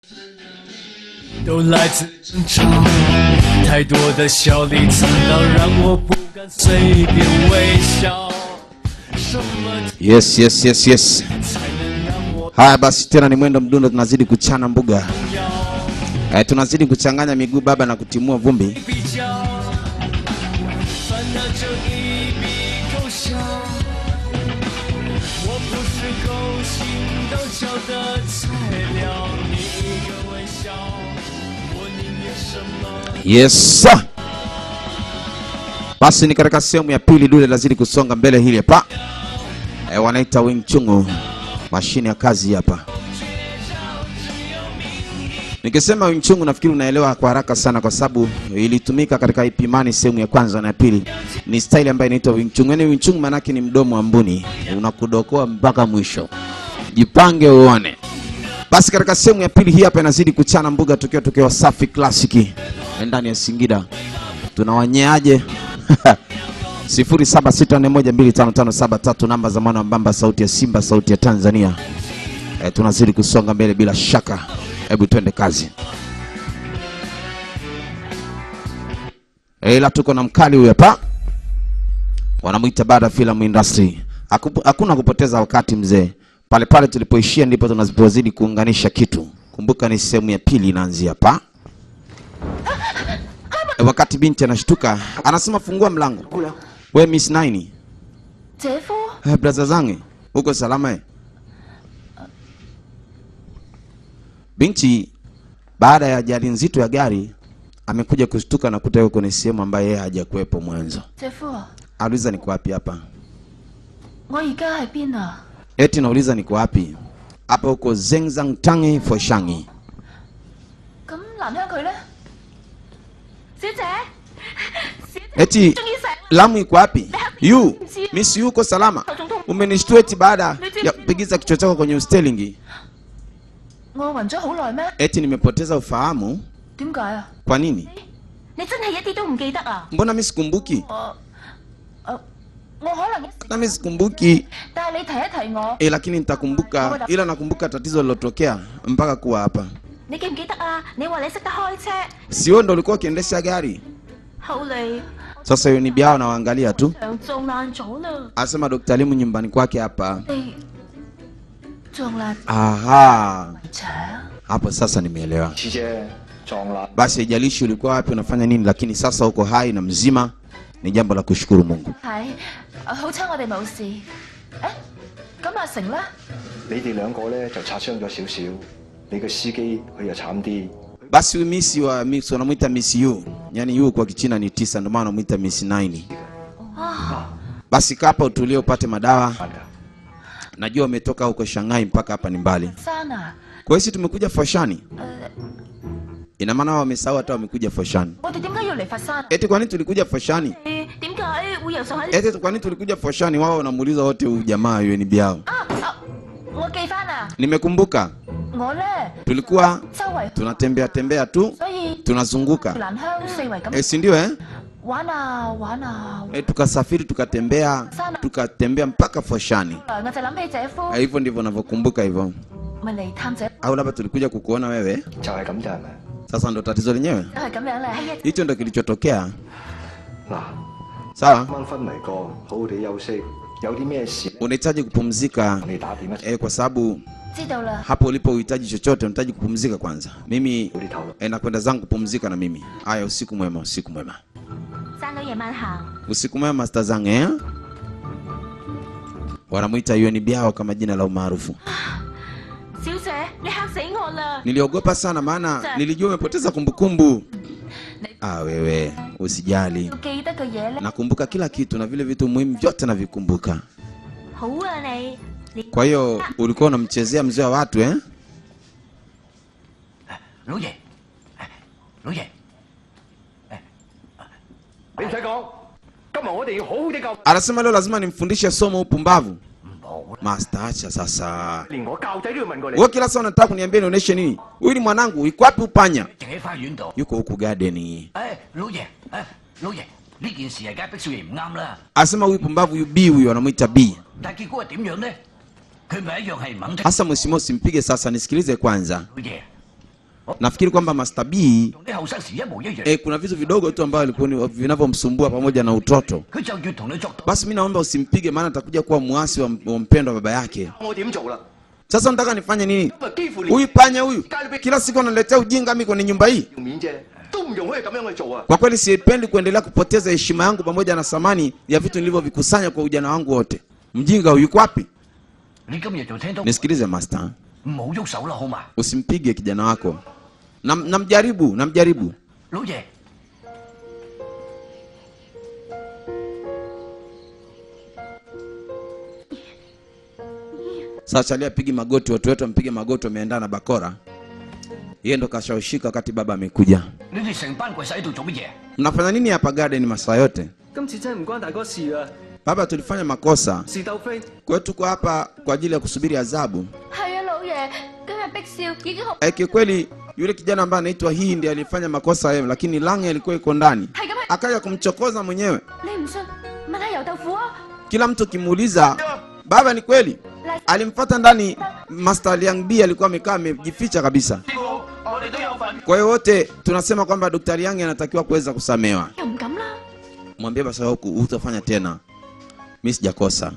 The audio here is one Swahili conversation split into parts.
都来自争吵，太多的笑里藏刀，让我不敢随便微笑。什么 Yes, yes, yes, yes. 才能让我 Haya basi, tena ni mwendo mdundo, tunazidi kuchana mbuga 要 eh, tunazidi kuchanganya miguu baba na kutimua vumbi. 比较？烦恼就一笔勾销。我不是勾心斗角的材料，你一个微笑，我宁愿什么？ Yes sir. Basi ni katika sehemu ya pili, dude lazidi kusonga mbele. Hili hapa e, wanaita Wing Chun, mashine ya kazi hapa. Nikisema Wing Chun nafikiri unaelewa kwa haraka sana, kwa sababu ilitumika katika Ipimani sehemu ya kwanza na ya pili. Ni style ambayo inaitwa Wing Chun. Yani Wing Chun maanake ni mdomo wa mbuni, unakudokoa mpaka mwisho. Jipange uone. Basi katika sehemu ya pili hii hapa inazidi kuchana mbuga, tukiwa tukiwa Safi Classic ndani ya Singida. Tunawanyeaje? 0764125573 namba za mwana wa Mbamba, sauti ya Simba, sauti ya Tanzania. E, tunazidi kusonga mbele bila shaka. Hebu twende kazi. E, ila tuko na mkali huyu hapa, wanamwita Bada Film Industry. Haku- Hakuna kupoteza wakati mzee, pale pale tulipoishia ndipo tunazidi kuunganisha kitu. Kumbuka ni sehemu ya pili inaanzia hapa. E, wakati binti anashtuka anasema fungua mlango. We Miss Nine, 姐夫， eh, braza zangu uko salama eh? Binti baada ya ajali nzito ya gari amekuja kushtuka na kuta yuko kwenye sehemu ambayo yeye hajakuwepo mwanzo. 姐夫啊， Auliza niko wapi hapa? 我而家喺邊啊？ Eti nauliza niko wapi? Hapa huko Zengzang Tangi Foshangi. 咁蘭香佢咧？小姐，小姐， Eti 終於醒啦！ Lamu iko wapi? Yu, Miss Yu uko salama? Umenishtua eti baada ya kupigiza kichwa chako kwenye ustelingi. 我暈咗好耐咩？ Eti nimepoteza ufahamu. 點解啊？ Kwa nini? 你真係一啲都唔記得啊？ Mbona mimi sikumbuki? 我，誒，我可能一時 Na mimi sikumbuki. 但係你提一提我， E, lakini nitakumbuka, ila nakumbuka tatizo lilotokea mpaka kuwa hapa. 你記唔記得啊？你話你識得開車， Si wewe ndo ulikuwa ukiendesha gari? 後嚟 Sasa hiyo ni biao nawaangalia tu. 場撞爛咗啦， Anasema Dr. Limu nyumbani kwake hapa. 你撞爛 Aha, 牆。 hapo sasa nimeelewa. 次啫，撞爛 Basi haijalishi ulikuwa wapi unafanya nini, lakini sasa uko hai na mzima, ni jambo la kushukuru Mungu. 係，啊好彩我哋冇事。誒，咁阿成咧？ 你哋兩個咧就擦傷咗少少，你個司機佢又慘啲。 Basi huyu Miss wa Miss wanamuita Miss U, yani U kwa Kichina ni tisa, ndio maana wanamuita Miss 9. 啊， Basi kaa hapa utulie upate madawa. 啱㗎， Najua umetoka huko Shanghai mpaka hapa ni mbali. 生啊！ Kwa hiyo sisi tumekuja Foshani. 誒、 Ina maana wao wamesahau hata wamekuja Foshani. 我哋點解要嚟佛山？ Eti kwa nini tulikuja Foshani? 誒點解會游上喺？ Eti kwa nini tulikuja Foshani? Wao wanamuuliza wote huyu jamaa UNB yao. 啊啊！我記翻啦， Nimekumbuka 我咧 tulikuwa 周圍， tunatembea tembea tu 所以 tunazunguka, 蘭香四圍咁 e, si ndio eh? 玩啊玩啊， E, tukasafiri tukatembea tukatembea mpaka Foshani. 我就諗起姐夫， E, hivyo ndivyo navyokumbuka hivyo, 咪嚟探姐， au labda tulikuja kukuona wewe. 就係咁咋係咪？ Sasa ndo tatizo lenyewe, 都係咁樣咧。 hicho ndo kilichotokea. 嗱， Sawa, 啱啱昏迷過，好好地休息，有啲咩事 unahitaji kupumzika 同你打點一齊， e, kwa sababu 知道啦， hapo ulipo uhitaji chochote, unahitaji kupumzika kwanza. Mimi 早啲透露。 e, nakwenda zangu kupumzika na mimi. Haya, usiku mwema, usiku mwema, 生女夜晚行， usiku mwema master zangu eh? Wanamuita UNB yao kama jina la umaarufu. 小姐你嚇死我啦！ Niliogopa sana maana nilijua umepoteza kumbukumbu. Ah, wewe usijali, 要記得嘅嘢咧， nakumbuka kila kitu na vile vitu muhimu vyote navikumbuka. 好啊你，你 Kwa hiyo ulikuwa unamchezea mzee wa watu eh? 老爺，老爺， 你唔使講，今日我哋要好好地教， Anasema leo lazima nimfundishe somo upumbavu. 唔好啦， Master, acha sasa. 連我教仔都要問過你。 Wewe kila saa unataka kuniambia nionyeshe nini? Huyu ni mwanangu, yuko wapi upanya? 淨喺花園度。 Yuko huku garden. 誒，老爺，誒，老爺，呢件事係梗係逼少爺唔啱啦。 Anasema huyu pumbavu huyu B huyu anamuita B. 但係結果係點樣呢？佢咪一樣係唔肯聽。 Hasa mheshimiwa usimpige sasa, nisikilize kwanza. 老爺， nafikiri kwamba Master B 同你後生時一模一樣。 e, kuna vitu vidogo tu ambavyo alikuwa ni- vinavyomsumbua pamoja na utoto. 佢就要同你作對。 Basi mi naomba usimpige, maana atakuja kuwa muasi wa, wa mpendo wa baba yake. 我點做啦？ Sasa nataka nifanye nini? 咁啊幾乎連 Huyu panya huyu kila siku analetea ujinga mimi kwenye nyumba hii. 條面啫，都唔容許咁樣去做啊！ Kwa kweli sipendi kuendelea kupoteza heshima yangu pamoja na thamani ya vitu nilivyovikusanya kwa ujana wangu wote. Mjinga huyu yuko wapi? 你今日就聽到， Nisikilize master, 唔好喐手啦，好嘛？ usimpige kijana wako. Nam- Namjaribu, namjaribu. 老爺， Sasa chalia pigi magoti, watu wetu wampige magoti, wameendana na bakora. Yeye ndo kashawishika wakati baba amekuja. 你哋成班跪晒喺度做乜嘢？ Mnafanya nini hapa garden masaa yote? 今次真係唔關大哥事啊， Baba, tulifanya makosa, 是鬥飛。 kwa hiyo tuko hapa kwa ajili ya kusubiri adhabu. 係啊，老爺，今日碧少已經好 E, kiukweli yule kijana ambaye anaitwa hii ndiye alifanya makosa yeye, lakini Lange alikuwa iko ndani, 係咁係。 akaja kumchokoza mwenyewe. 你唔信？問下油豆腐啊！ Kila mtu kimuuliza, baba, ni kweli alimfuata ndani. Master Liang B alikuwa amekaa amejificha kabisa. 我哋都有份。 Kwa hiyo wote tunasema kwamba Dr. Liang anatakiwa kuweza kusamewa. 又唔敢啦。 Mwambie basi huku hutafanya tena, mimi sijakosa.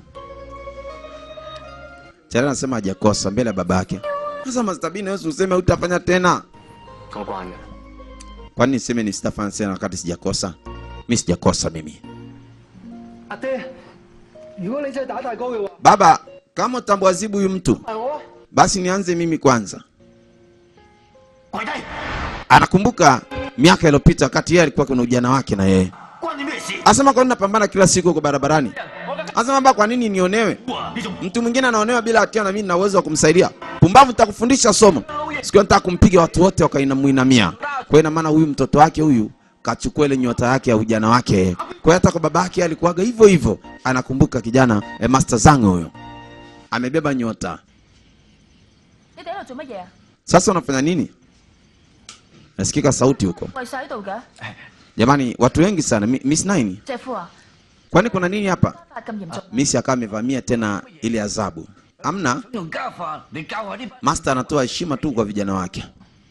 Chara anasema hajakosa mbele ya baba yake. Sasa Master B, naweza useme hutafanya tena? 我慣嘅。 Kwani niseme ni sitafanya tena wakati sijakosa? Mimi sijakosa mimi. 阿爹，如果你真係打大哥嘅話， Baba, kama utamwazibu huyu mtu, 係我啊。 basi nianze mimi kwanza. 跪低， Anakumbuka miaka iliyopita wakati yeye alikuwa kuna ujana wake na yeye. 關你咩事？ Asema kwa nini napambana kila siku huko barabarani? 我嘅 Asema baba, kwa nini nionewe? 哇！呢種 Mtu mwingine anaonewa bila hatia na mimi nina uwezo wa kumsaidia. Pumbavu, nitakufundisha somo. Siku hiyo nataka kumpiga watu wote wakainamuinamia. Kwa hiyo ina maana huyu mtoto wake huyu kachukua ile nyota yake ya ujana wake. Kwa hiyo hata kwa baba yake alikuwaga hivyo hivyo. Anakumbuka kijana eh, Master Zhang huyo. Amebeba nyota. 你哋喺度做乜嘢啊？ Sasa unafanya nini? Nasikika sauti huko. 跪晒喺度嘅， Jamani, watu wengi sana. Mi- Miss Nine, 姐夫啊， kwani kuna nini hapa? 發咁嚴重， Miss akawa amevamia tena ile adhabu. Amna, 用家法嚟教下啲 Master anatoa heshima tu kwa vijana wake.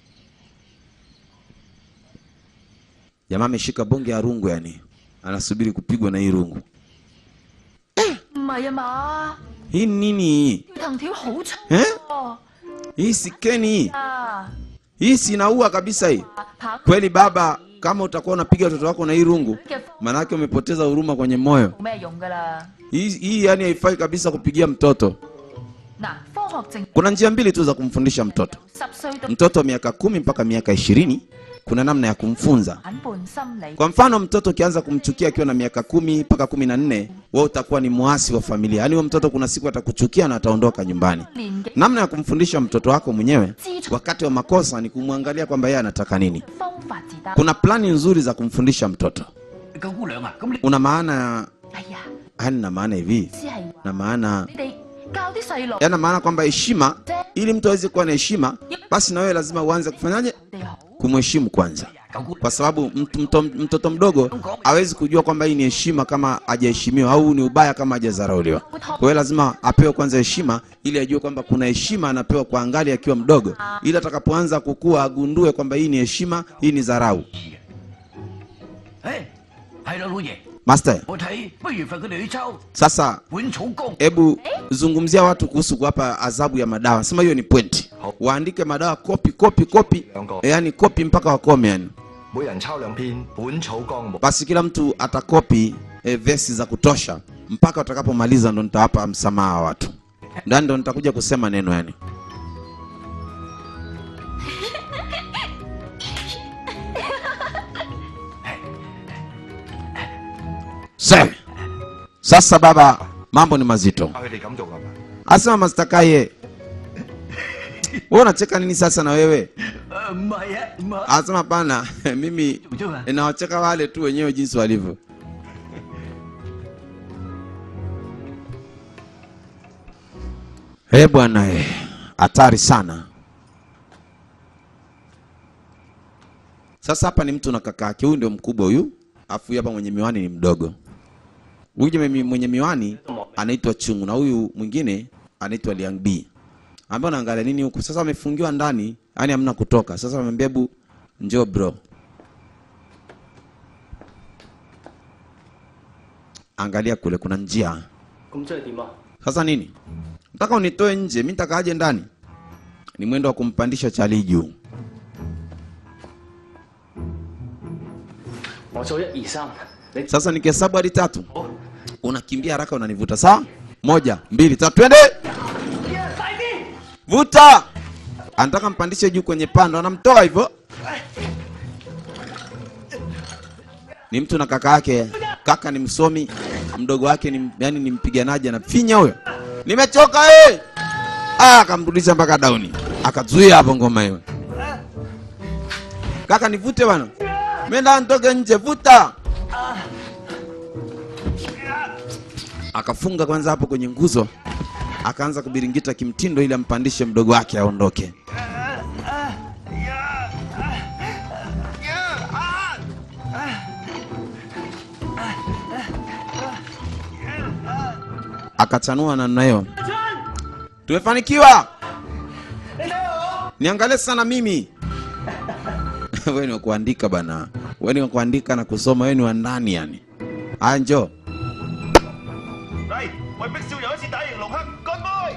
Jamaa ameshika bonge ya rungu, yani anasubiri kupigwa na hii rungu. 唔係啊嘛， Hii ni nini hii? 藤條好粗 Eh? 喎 Hii si keni hii. 啊， Hii si inaua kabisa hii. 跑 Kweli baba, kama utakuwa unapiga watoto wako na hii rungu, 嘅 maanake umepoteza huruma kwenye moyo. 冇咩用㗎啦。 Hii, hii yani haifai kabisa kupigia mtoto. 嗱，科學證 Kuna njia mbili tu za kumfundisha mtoto. 十歲到 Mtoto wa miaka kumi mpaka miaka ishirini kuna namna ya kumfunza. 反叛心理， Kwa mfano, mtoto ukianza kumchukia akiwa na miaka kumi mpaka kumi na nne wewe utakuwa ni muasi wa familia. Yaani huyo mtoto kuna siku atakuchukia na ataondoka nyumbani. 年紀 Namna ya kumfundisha mtoto wako mwenyewe 知錯 wakati wa makosa ni kumwangalia kwamba yeye anataka nini. 方法自得。 Kuna plani nzuri za kumfundisha mtoto. 九姑娘啊，咁你 Una maana, 哎呀， yani na maana hivi, 只係話 na maana 你哋教啲細路 yana maana kwamba heshima, ili mtu aweze kuwa na heshima, basi na wewe lazima uanze kufanyaje? 哋好， Kumheshimu kwanza. 九姑 kwa sababu mtu, mto, mtoto mdogo hawezi kujua kwamba hii ni heshima kama hajaheshimiwa au ni ubaya kama hajadharauliwa. Kwa hiyo lazima apewe kwanza heshima ili ajue kwamba kuna heshima anapewa kwa angali akiwa mdogo, ili atakapoanza kukua agundue kwamba hii ni heshima, hii ni dharau. 誒係啦，老爺， Master, 我睇不如罰佢哋去抽 sasa 本草綱。 hebu zungumzia watu kuhusu kuwapa adhabu ya madawa. Sema hiyo ni point, waandike madawa kopi kopi kopi, e, yani kopi mpaka wakome yani. 每人抄兩篇《本草綱目》。 basi kila mtu atakopi e, vesi za kutosha mpaka watakapomaliza, ndo nitawapa msamaha wa watu ndani, ndo nitakuja kusema neno yani. Se, sasa baba, mambo ni mazito. 教佢哋咁做係嘛？ Asema Mastakaye, wewe unacheka nini sasa na wewe? 誒唔係啊，唔係。 Asema hapana, mimi nawacheka wale tu wenyewe jinsi walivyo. Eh bwana, eh, hatari sana. Sasa hapa ni mtu na kaka yake, huyu ndio mkubwa huyu, afu huyu hapa mwenye miwani ni mdogo. Huyu jamaa mwenye miwani anaitwa Chungu na huyu mwingine anaitwa Liang B. ambao naangalia nini huku sasa wamefungiwa ndani yani hamna kutoka sasa wamwambia hebu njoo bro angalia kule kuna njia 咁即係點啊？ sasa nini nataka unitoe nje mi nitakaaje ndani ni mwendo wa kumpandisha chali juu 我數一二三，你 sasa nikihesabu hadi tatu unakimbia haraka unanivuta sawa moja mbili tatu twende vuta anataka mpandishe juu kwenye pando anamtoa hivyo ni mtu na kaka yake kaka ni msomi mdogo wake ni, yani ni mpiganaji anafinya huyo nimechoka eh! ah, akamrudisha mpaka dauni akazuia hapo ngoma hiyo kaka nivute bwana menda ntoke nje vuta akafunga kwanza hapo kwenye nguzo akaanza kubiringita kimtindo ili ampandishe mdogo wake aondoke akachanua namna hiyo tumefanikiwa niangalie sana mimi wewe ni wa kuandika bana wewe ni wa kuandika na kusoma wewe ni wa ndani yani haya njoo 嚟為碧少游一次大型龍黑乾杯！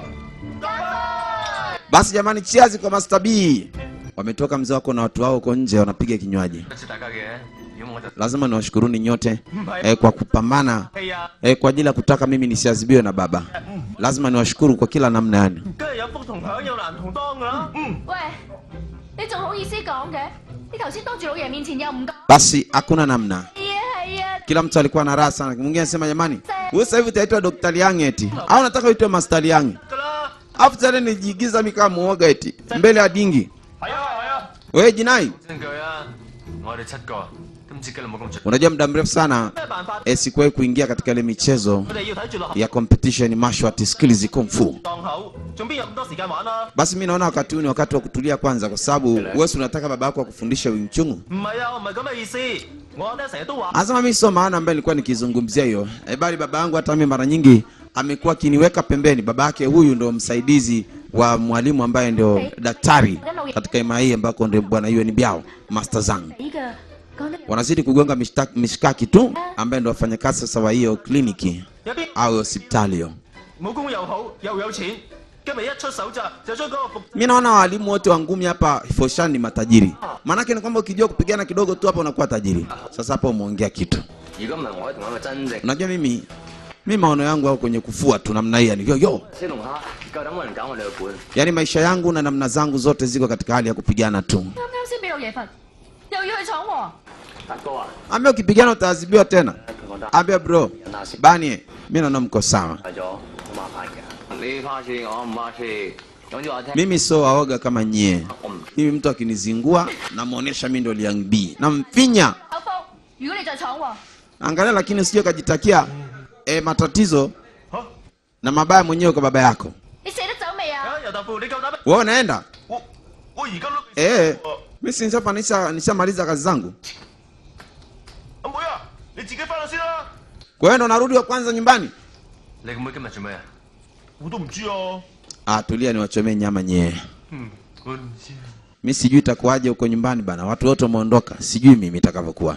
basi jamani chiazi kwa Master B wametoka mzee wako na watu wao huko nje wanapiga kinywaji 多謝大家嘅，如果我就 lazima niwashukuruni nyote eh, kwa kupambana eh, kwa ajili ya kutaka mimi nisiadhibiwe na baba lazima niwashukuru kwa kila namna yani 梗係有福同享，有難同當㗎啦。嗯， 喂，你仲好意思講嘅？你頭先當住老爺面前又唔講。 basi hakuna namna 係啊係啊， kila mtu alikuwa na raha sana mwingine anasema jamani wewe sasa hivi utaitwa Dr. Liang eti au nataka uitwe Master Liang 㗎啦。 afu tena nijiigiza mimi kama muoga eti mbele ya dingi 係啊係啊。 wewe jinai 真句啊！我哋七個都唔知今日冇咁做。 unajua muda mrefu sana 咩辦法？ eh, sikuwahi kuingia katika ile michezo 我哋要睇住落 ya competition martial art skills kung fu 檔口，仲邊有咁多時間玩啊？ basi mi naona wakati huu ni wakati wa kutulia kwanza kwa sababu wewe si unataka baba yako akufundishe Wing Chun 唔係啊，我唔係咁嘅意思。我阿爹成日都話。 anasema mimi sio maana ambaye nilikuwa nikizungumzia hiyo e, bali baba yangu hata mimi mara nyingi amekuwa akiniweka pembeni baba yake huyu ndo msaidizi wa mwalimu ambaye ndio daktari katika ima hii ambako ndio bwana Yuen Biao Master Zhang 呢個講得 wanazidi kugonga mishta- mishkaki tu ambaye ndo wafanyakazi sasa wa hiyo kliniki 有邊 au hospitali hiyo 武功又好又有錢，今日一出手咋就將嗰個服 mi naona walimu wote wa ngumi hapa Foshan ni matajiri maanake ni kwamba ukijua kupigana kidogo tu hapa unakuwa tajiri sasa hapa umeongea kitu 如果唔係我同一個真正 unajua mimi mi maono yangu au kwenye kufua tu namna hii yani yo yo 小龍蝦，夠膽揾人搞我哋個本。 yaani maisha yangu na namna zangu zote ziko katika hali ya kupigana tu 啱啱先俾老爺罰，又要去闖禍。 達哥啊， ambia ukipigana utaadhibiwa tena 佢覺得 ambia bro bani mi naona mko sawa 係咗好麻煩嘅。你怕事，我唔怕事。總之我聽， mimi sio waoga kama nyie 我唔 mimi mtu akinizingua namwonyesha mi ndo liang b namfinya 口福，如果你再闖禍， angalia lakini usije kajitakia e, matatizo 嚇 na mabaya mwenyewe kwa baba yako 你捨得走未啊？ 啊！尤達富，你夠膽咩？ wewe unaenda 我我而家都 eh mi si nishapa- nisha- nishamaliza kazi zangu 阿妹啊，你自己翻去先啦。 kwa hiyo ndo narudi wa kwanza nyumbani 你個妹今日做咩啊？ 我都唔知啊。 ah, tulia niwachomee nyama nyee 嗯，我唔知。 mi sijui itakuwaje huko nyumbani bana watu wote wameondoka sijui mimi itakavyokuwa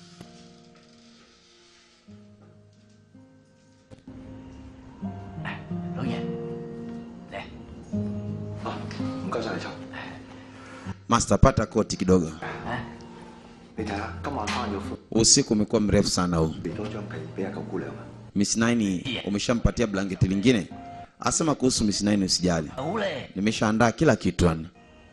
老爺，嚟。 啊，唔該晒你秋。 master pata koti kidogo 你睇下今晚翻咗款， usiku umekuwa mrefu sana huu 俾多張被俾阿九姑娘啊。 miss nine umeshampatia blanketi lingine asema kuhusu miss nine usijali 好咧， nimeshaandaa kila kitu yani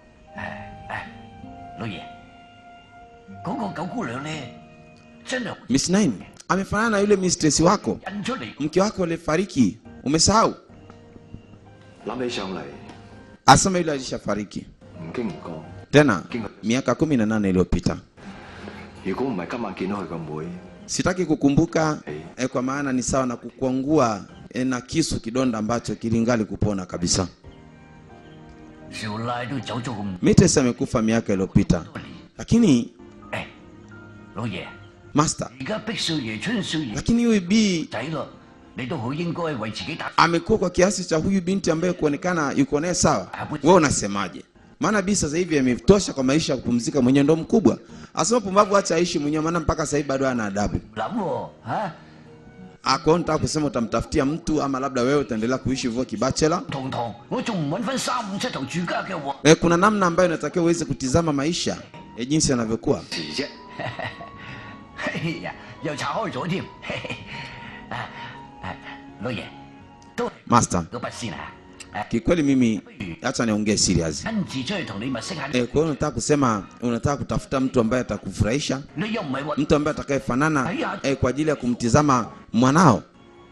老爺，嗰、個九姑娘咧，真係 miss nine amefanana na yule mistress wako 印出嚟。 mke wako alifariki umesahau 諗起上嚟， asema yule alishafariki 唔經唔覺。 tena miaka kumi na nane iliyopita 如果唔係今晚見到佢個妹， sitaki kukumbuka eh, kwa maana ni sawa na kukwangua eh, na kisu kidonda ambacho kilingali kupona kabisa 少奶都走咗咁 mites amekufa miaka iliyopita 多年。 lakini 誒，老爺， master 而家碧少爺、春少爺 lakini huyu b 仔咯， 你都好應該為自己打。 amekuwa kwa kiasi cha huyu binti ambaye kuonekana yuko naye sawa. Wewe unasemaje? Maana bi sasa hivi ametosha kwa maisha ya kupumzika mwenyewe, ndo mkubwa. Asema pumbavu, acha aishi mwenyewe, maana mpaka sasa hivi bado ana adabu. 諗喎嚇， Ako nataka kusema utamtafutia mtu ama labda wewe utaendelea kuishi hivyo kibachela. 堂堂我仲唔揾翻三五七頭住家嘅喎。 E, kuna namna ambayo inatakiwa uweze kutizama maisha e, jinsi yanavyokuwa. 事啫。 哎呀，又拆開咗添。啊啊，老爺都係 Master, 嗰筆先啊！誒， kikweli mimi acha niongee serious. 親自出去同你物色下。 E, kwa hiyo unataka kusema unataka kutafuta mtu ambaye atakufurahisha, 你又唔係話 mtu ambaye atakayefanana e, kwa ajili ya kumtizama mwanao.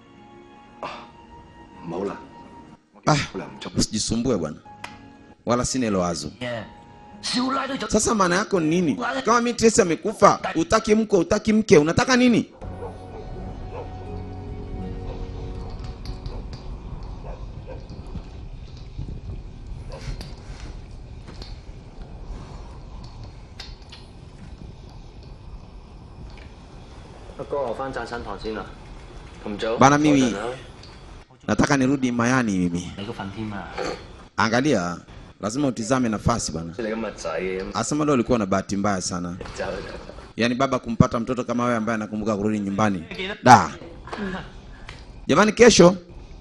唔好啦， Ah, 好啦唔足。 usijisumbue bwana, wala sina hilo wazo. 誒，少奶都做 Sasa maana yako ni nini? Kama mimi Tracy amekufa, utaki mko, utaki mke, unataka nini? Bana, mimi nataka nirudi Mayani mimi. 你個份添啊！ Angalia, lazima utizame nafasi bana. 你咁嘅仔咁 Asema leo ulikuwa na bahati mbaya sana. 就 Yaani baba kumpata mtoto kama wewe ambaye anakumbuka kurudi nyumbani. Da. Jamani kesho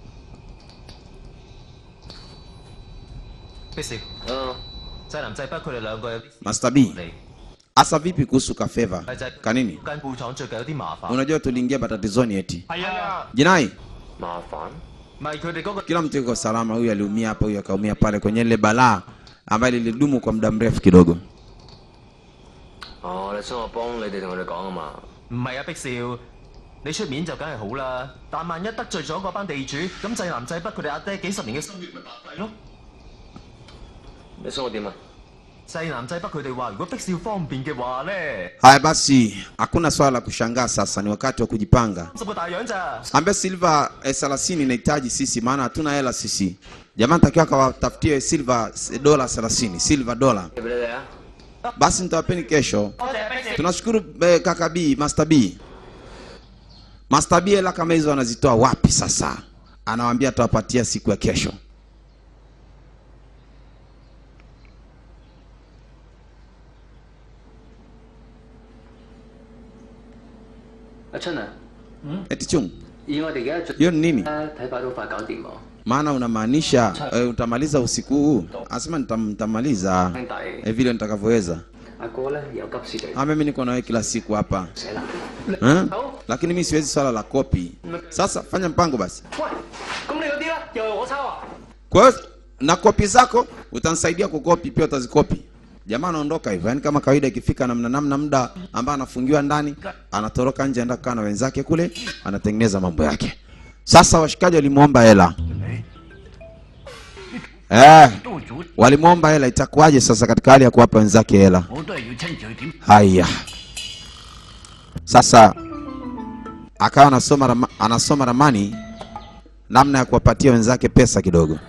碧少，濟南濟北佢哋兩個有啲 Master B. 嚟， Asa vipi kuhusu Kafeva? 係就係 Kanini? 間布廠最近有啲麻煩。 Unajua tuliingia matatizoni eti. 係啊， Jinai, 麻煩。 唔係佢哋嗰個 kila mtu yuko salama, huyu aliumia hapa, huyu akaumia pale kwenye ile balaa ambayo lilidumu kwa muda mrefu kidogo. 哦，你想我幫你哋同佢哋講啊嘛？ 唔係啊，碧少，你出面就梗係好啦。但萬一得罪咗嗰班地主，咁濟南濟北佢哋阿爹幾十年嘅心血咪白費咯。 你想我點啊？ 濟南濟北佢哋話，如果碧少方便嘅話咧， Haya basi, hakuna swala la kushangaa sasa, ni wakati wa kujipanga. 十個大洋咋？ Ambia Silva eh, 30 inahitaji sisi, maana hatuna hela sisi. Jamaa takiwa akawatafutie Silva eh, dola 30, Silva dola. 俾你哋啊！ Basi nitawapeni kesho. Tunashukuru eh, kaka B, Master B. Master B hela kama hizo anazitoa wapi sasa? Anawaambia atawapatia siku ya kesho. 阿春啊， Eti chung, 以我哋而家進 hiyo ni nini? 咧睇法都快搞掂喎。 Maana unamaanisha eh, utamaliza usiku huu? Anasema nitam, nitamaliza 兄弟， eh, vile nitakavyoweza. 阿哥咧有急事地 Ah, mimi niko na wewe kila siku hapa. 寫啦。 Eh? Lakini mimi siwezi swala la kopi. Sasa fanya mpango basi. 喂，咁你嗰啲咧又係我抄啊？ Kwa hiyo na kopi zako utanisaidia kukopi, pia utazikopi. Jamaa anaondoka hivyo, yani kama kawaida, ikifika namna namna muda ambao anafungiwa ndani, anatoroka nje, anaenda kukaa na wenzake kule, anatengeneza mambo yake. Sasa washikaji walimwomba hela eh, 都會做， walimwomba hela. Itakuwaje sasa katika hali ya kuwapa wenzake hela? 我都係要親自去點。 Haya, sasa akawa anasoma rama, anasoma ramani namna ya kuwapatia wenzake pesa kidogo.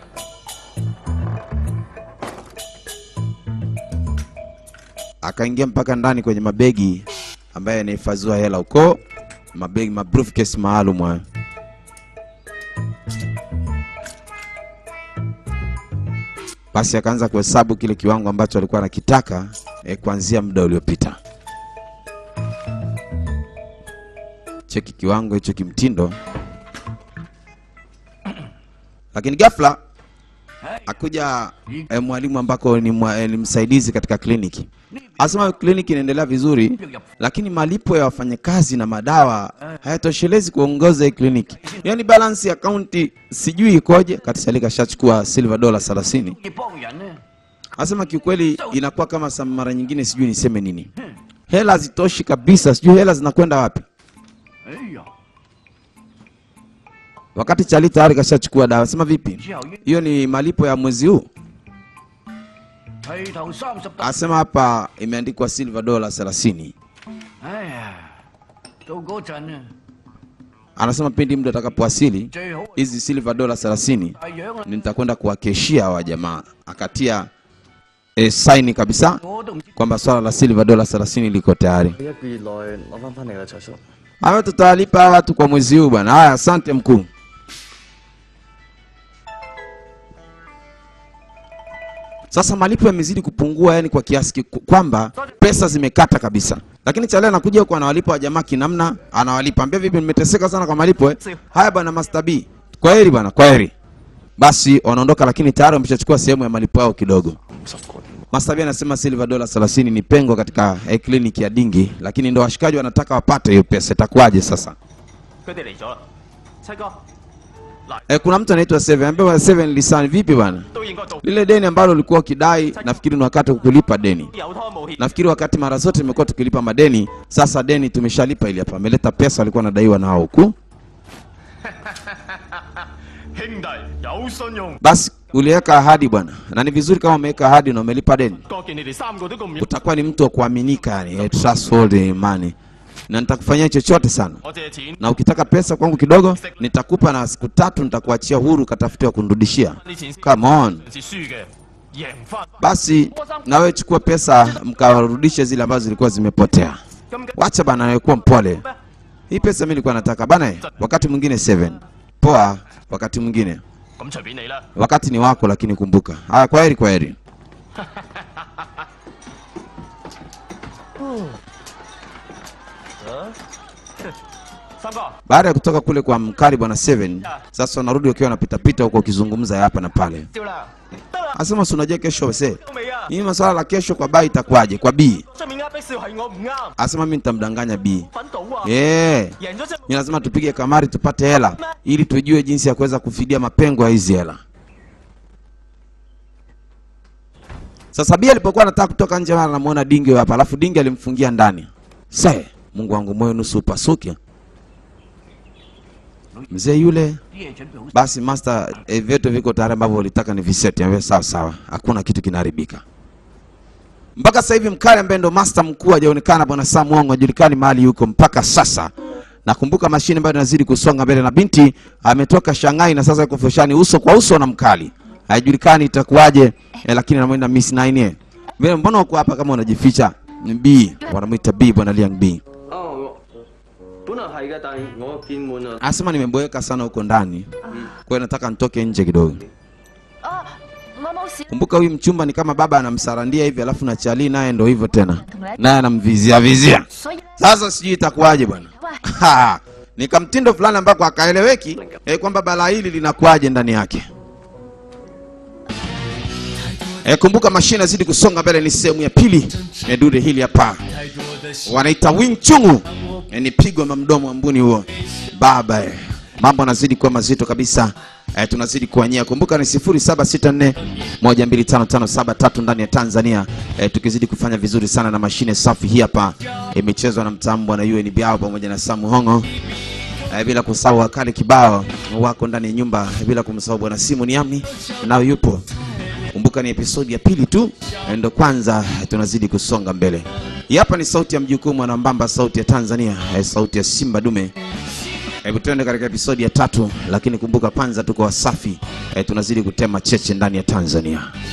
Akaingia mpaka ndani kwenye mabegi ambayo yanahifadhiwa hela huko, mabegi ma briefcase maalum hayo. Basi akaanza kuhesabu kile kiwango ambacho alikuwa anakitaka eh, kuanzia muda uliopita. Cheki kiwango hicho kimtindo, lakini ghafla akuja eh, mwalimu ambako ni, mwa, eh, ni msaidizi katika kliniki. Asema kliniki inaendelea vizuri, lakini malipo ya wafanyakazi na madawa hayatoshelezi kuongoza hii kliniki. Yaani balance ya akaunti sijui ikoje. Katisalika ashachukua silver dola 30. 要幫人咧， Asema kiukweli inakuwa kama sa mara nyingine sijui niseme nini. Hela hazitoshi kabisa, sijui hela zinakwenda wapi. 哎呀， Wakati Chali tayari kashachukua dawa. Sema vipi? 之後要 Hiyo ni malipo ya mwezi huu? 齊頭三十大。 Asema hapa imeandikwa silver dola 30. 哎呀，到嗰陣啊， Anasema pindi mtu atakapowasili 最好 hizi silver dola 30 大樣啊， nitakwenda kuwakeshia hawa jamaa. Akatia e, saini kabisa 我都唔知 kwamba swala la silver dola 30 liko tayari. 一個月內攞翻翻嚟啦，財叔。 Hawa tutawalipa hawa watu kwa mwezi huu bwana. Haya, asante mkuu. Sasa malipo yamezidi kupungua, yani kwa kiasi kiku- kwamba pesa zimekata kabisa. Lakini Chale anakuja huko anawalipa wajamaa kinamna, anawalipa ambia, vipi, nimeteseka sana kwa malipo eh? Haya bwana Master B, kwa heri bwana, kwa heri. Basi wanaondoka, lakini tayari wameshachukua sehemu ya malipo yao kidogo. Master B anasema silver dola 30 ni pengo katika eh, kliniki ya Dingi, lakini ndo washikaji wanataka wapate hiyo pesa. Itakuwaje sasa? 佢哋嚟咗啦，七哥 Eh, kuna mtu anaitwa Seven, ambaye Seven Lisan, vipi bwana? 都應該做， Lile deni ambalo ulikuwa ukidai, nafikiri ni wakati wa kulipa deni. 有拖冇欠。 Nafikiri wakati mara zote tumekuwa tukilipa madeni, sasa deni tumeshalipa ili hapa. Ameleta pesa walikuwa wanadaiwa na hao huku. 兄弟有信用， Basi uliweka ahadi bwana, na ni vizuri kama umeweka ahadi na umelipa deni, 哥見你哋三個都咁 utakuwa ni mtu wa kuaminika, yani eh, trustworthy money, na nitakufanyia chochote sana. 我借錢， Na ukitaka pesa kwangu kidogo, nitakupa na siku tatu nitakuachia huru, katafute wa kunirudishia. 啲錢 Come on. 是輸嘅，贏翻。 Basi na wewe chukua pesa mkawarudishe zile ambazo zilikuwa zimepotea. 咁嘅 Wacha bana, wewe kuwa mpole. Hii pesa mimi nilikuwa nataka bana, eh, wakati mwingine 7 poa, wakati mwingine 咁隨便你啦。 wakati ni wako, lakini kumbuka. Haya, kwa heri, kwa heri. 三哥， Baada ya kutoka kule kwa mkali bwana 7 sasa wanarudi wakiwa wanapitapita huko wakizungumza ya hapa na pale. 照啦，得啦， Asema si unajua kesho wase, 都未啊？ hii masuala la kesho kwa bai itakuwaje? Kwa B 出面呃逼笑係我唔啱， asema mimi nitamdanganya B. 粉到啊， Eh, 贏咗啫。 ni lazima tupige kamari tupate hela ili tujue jinsi ya kuweza kufidia mapengo ya hizi hela. Sasa Bi alipokuwa anataka kutoka nje, mara anamuona Dingi hapa, alafu Dingi alimfungia ndani. Sasa Mungu wangu, moyo nusu upasuke. Mzee yule 啲嘢準備好。 basi master, eh, vyetu viko tayari ambavyo ulitaka ni viseti. Ambaye sawa sawa, hakuna kitu kinaharibika. Mpaka sasa hivi mkali ambaye ndo master mkuu hajaonekana, bwana Sam Wongo hajulikani mahali yuko mpaka sasa. Nakumbuka mashine bado inazidi kusonga mbele, na binti ametoka Shanghai na sasa yuko fushani uso kwa uso na mkali, haijulikani itakuwaje eh, lakini anamwenda Miss Nine eh. Vile mbona uko hapa kama unajificha? Ni B, wanamuita B bwana Liang B. 哦，本來係嘅，但係我見滿啊。 Anasema nimeboeka sana huko ndani, kwa hiyo nataka nitoke nje kidogo. 哦，我冇事。 Kumbuka huyu mchumba ni kama baba anamsarandia hivi, alafu na Chali naye ndo hivyo tena, naye anamvizia vizia. 所以 Sasa sijui itakuwaje bwana. 喂， Ha, ni kamtindo fulani ambako akaeleweki eh, kwamba balaa hili linakuwaje ndani yake. Eh, kumbuka mashine inazidi kusonga mbele, ni sehemu ya pili ya dude hili hapa, 太多的喜 wanaita Wing Chungu. Eh, ni pigo la mdomo wa mbuni huo baba eh. Mambo yanazidi kuwa mazito kabisa eh, tunazidi kuanyia. Kumbuka ni 0764 12557 ndani ya Tanzania eh, tukizidi kufanya vizuri sana na mashine safi hii hapa imechezwa na mtambo na UN Biao pamoja na Samu Hongo eh, bila kusahau wakali kibao wako ndani ya nyumba eh, bila kumsahau bwana Simu Niamni nao yupo. Kumbuka ni episodi ya pili tu, eh, ndo kwanza eh, tunazidi kusonga mbele. Hii hapa ni sauti ya mjukuu mwanambamba, sauti ya Tanzania, eh, sauti ya Simba Dume. Hebu tuende katika episodi ya tatu, lakini kumbuka kwanza tuko Wasafi, eh, tunazidi kutema cheche ndani ya Tanzania.